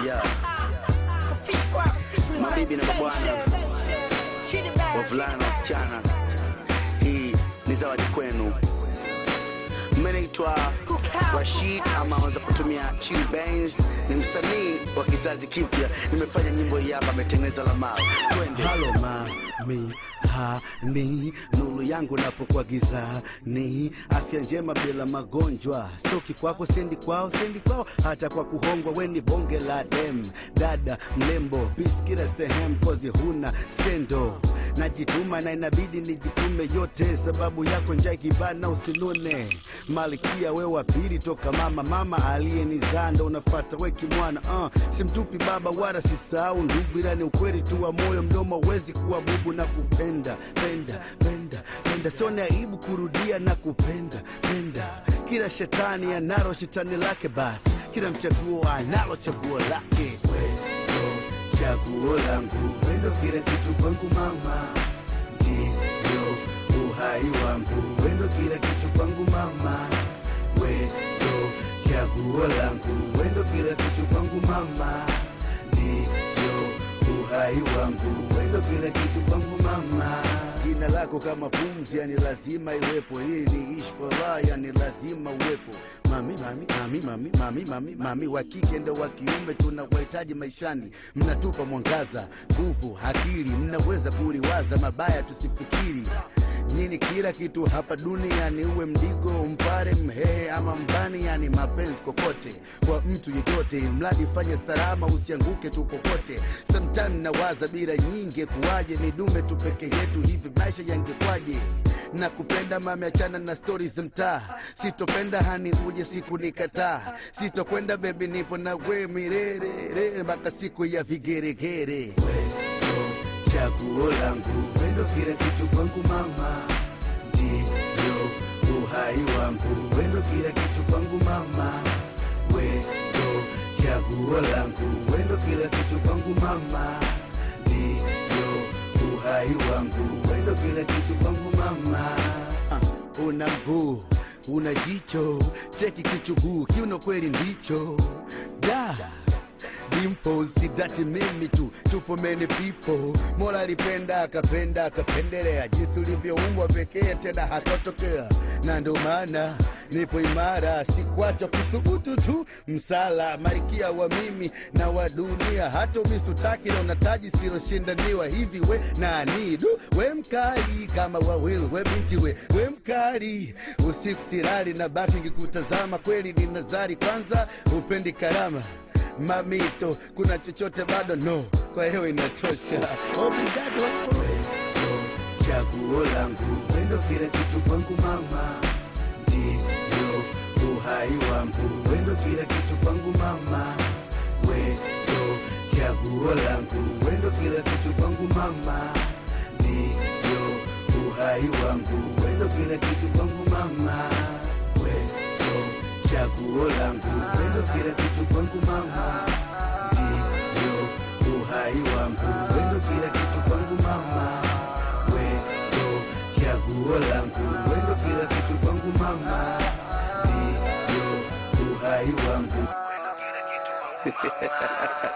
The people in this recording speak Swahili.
Yeah. Mabibi na mabwana, wavulana na wasichana, hii ni zawadi kwenu. Mmenaitwa Rashid ama wanza kutumia Chill Benz, ni msanii wa kizazi kipya. Nimefanya nyimbo hii hapa, ametengeneza Lamau. Twende. Halo mami hani nuru yangu napokuwa gizani, afya njema bila magonjwa, stoki kwako sendi kwao sendi kwao, hata kwa kuhongwa weni bonge la dem, dada mlembo bis kila sehemu, kozi huna skendo, najituma na inabidi nijitume yote, sababu yako njaa kibana usinune, malkia we wa pili toka mama, mama aliyenizaa ndo unafata weki mwana uh, simtupi baba wala sisahau ndugu, ila ni ukweli tu wa moyo, mdomo wezi kuwa bubu na kupenda penda penda penda, sio ni aibu kurudia na kupenda penda. Kila shetani analo shetani lake, basi kila mchaguo analo chaguo lake. Wendo chaguo langu, wendo kila kitu kwangu mama, ndio uhai wangu, wendo kila kitu kwangu mama, wendo chaguo langu, wendo kila kitu kwangu mama, ndio uhai wangu, wendo kila kitu kwangu mama. Jina lako kama pumzi, yani lazima iwepo, ili niishi kwa raha, yani lazima uwepo. Mami, mami, mami, mami, mami, mami, mami, wa kike ndo wa kiume tunawahitaji maishani. Mnatupa mwangaza, nguvu, akili, mnaweza kuliwaza mabaya, tusifikiri nyini kila kitu hapa duniani, uwe mdigo, mpare, mhehe ama mbani, yani mapenzi kokote kwa mtu yeyote, mradi fanye salama, usianguke tu kokote. Sometime nawaza bila nyingi, kuwaje ni dume tu peke yetu, hivi maisha yangekwaje? na kupenda mami, achana na stori za mtaa, sitopenda hani uje siku nikataa, sitokwenda bebi, nipo na we mirere mpaka siku ya vigeregere. Wendo chaguo langu, wendo kila kitu kwangu mama, ndio uhai wangu, wendo kila kitu kwangu mama, wendo chaguo langu, wendo kila kitu kwangu mama, ndio uhai wangu, wendo kila kitu kwangu mama. Uh, una mguu una jicho, cheki kichuguu, kiuno kweli ndicho da Dimples, si dati mimi tu, tupo many people. Mola alipenda akapenda akapendelea, jinsi ulivyoumbwa pekee, tena hakotokea, na ndo maana nipo imara, sikwacha kuthubutu tu, msala marikia wa mimi na wa dunia, hata umisutaki na unataji siloshindaniwa. Hivi we nani du, we mkali kama wawili, we binti we, we mkali usiku silali na baki ngikutazama, kweli ni nazari, kwanza upendi karama mamito, kuna chochote bado? No, kwa hiyo inatosha. Obrigado. Wendo chaguo langu, wendo kila kitu kwangu mama, ndio uhai wangu, wendo kila kitu kwangu mama, wendo chaguo langu, wendo kila kitu kwangu mama, ndio uhai wangu, wendo kila kitu kwangu mama, wendo chaguo langu, wendo kila kitu kwangu mama, ndio uhai wangu, wendo kila kitu kwangu mama, wendo chaguo langu, wendo kila kitu kwangu mama, ndio uhai wangu.